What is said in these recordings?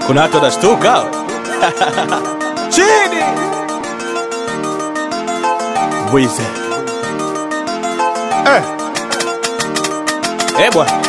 kuna watu wanashtuka chini Bwize Eh, eh bwana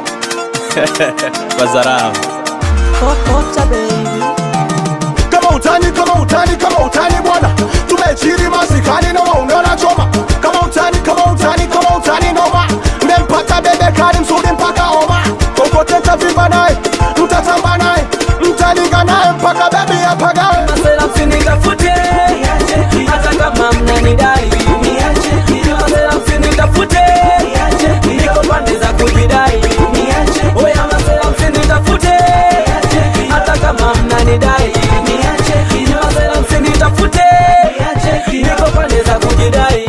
wazarau Kokota baby. kama utani kama utani kama utani bwana tumechiri masikani na waunona choma kama utani kama utani kama utani noma mmempata bebe kali mzuri mpaka oma kokote tavimba naye mtatamba naye mtalinga naye mpaka bebi apagawe Masela msinitafute hata kama mnanidai Masela msinitafute niko pande za kujidai Oya masela msinitafute hata kama mnanidai Masela msinitafute niko pande za kujidai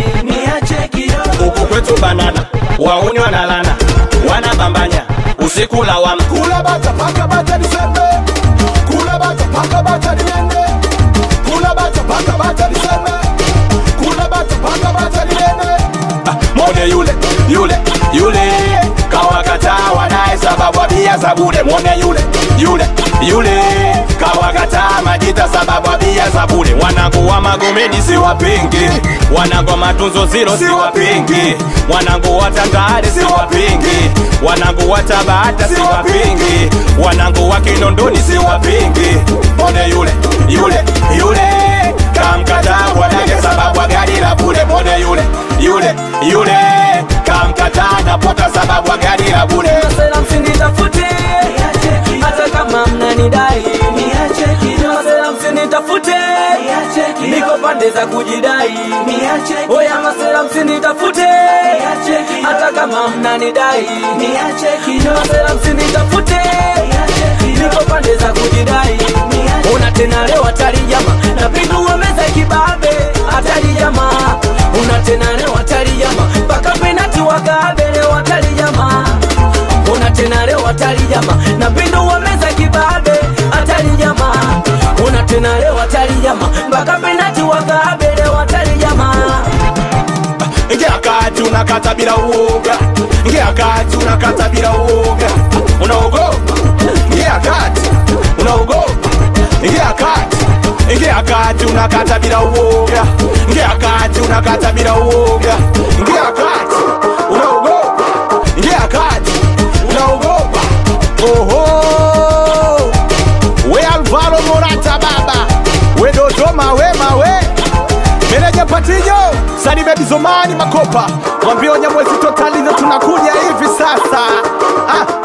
huku kwetu banana wauni wanalana wanabambanya usiku lawama kula bata paka bata nisembe kula bata paka bata niende kula bata paka bata nisembe kula bata paka bata niende mwone yule yule yule kawakataa wanaye sababu abia za bure mwone yule yule yule kawakataa majita sababu abia za bure wanangu wa magomeni si wapingi wanangu wa matunzo zilo si wapingi wanangu wa tandale si wapingi wanangu wa tabata si wapingi wanangu wa kinondoni si wapingi mwone yule yule yule kamkataa bwanake sababu ya gari la bure mwone yule yule yule kamkataa napota sababu ya gari la bure Masela msinitafute hata kama mnanidai Masela msinitafute niko pande za kujidai Oya masela msinitafute hata kama mnanidai Masela msinitafute niko pande za kujidai Una tena leo hatari jama napindua meza kibabe hatari jama Una tena leo hatari jama mpaka penati wagabe leo hatari jama Una tena leo hatari jama napindua meza kibabe hatari jama Una tena leo hatari jama mpaka penati wagabe leo hatari jama ingia kati unakata bila uoga ingia kati unakata bila uoga unaogopa ingia kati unaogopa ingia kati ingia kati unakata bila uoga ingia kati unakata bila uoga ingia kati unaogopa ingia kati unaogopa oho we alvaro morata baba we dodoma wema we meneja patijo sani bebi zomani makopa mwambie wanyamwezi totali ndo tunakuja hivi sasa ah,